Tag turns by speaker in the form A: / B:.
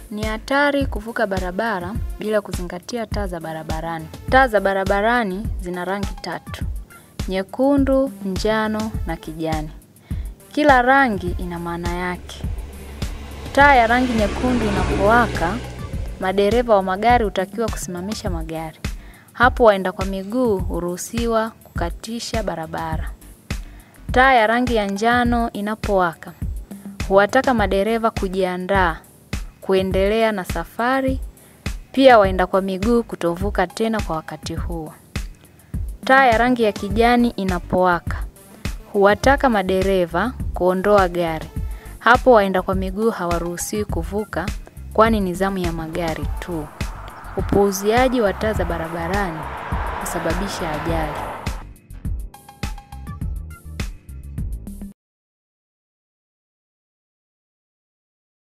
A: Ni hatari kuvuka barabara bila kuzingatia taa za barabarani. Taa za barabarani zina rangi tatu: nyekundu, njano na kijani. Kila rangi ina maana yake. Taa ya rangi nyekundu inapowaka, madereva wa magari hutakiwa kusimamisha magari. Hapo waenda kwa miguu huruhusiwa kukatisha barabara. Taa ya rangi ya njano inapowaka, huwataka madereva kujiandaa kuendelea na safari, pia waenda kwa miguu kutovuka tena kwa wakati huo. Taa ya rangi ya kijani inapowaka, huwataka madereva kuondoa gari. Hapo waenda kwa miguu hawaruhusiwi kuvuka kwani ni zamu ya magari tu. Upuuziaji wa taa za barabarani husababisha ajali.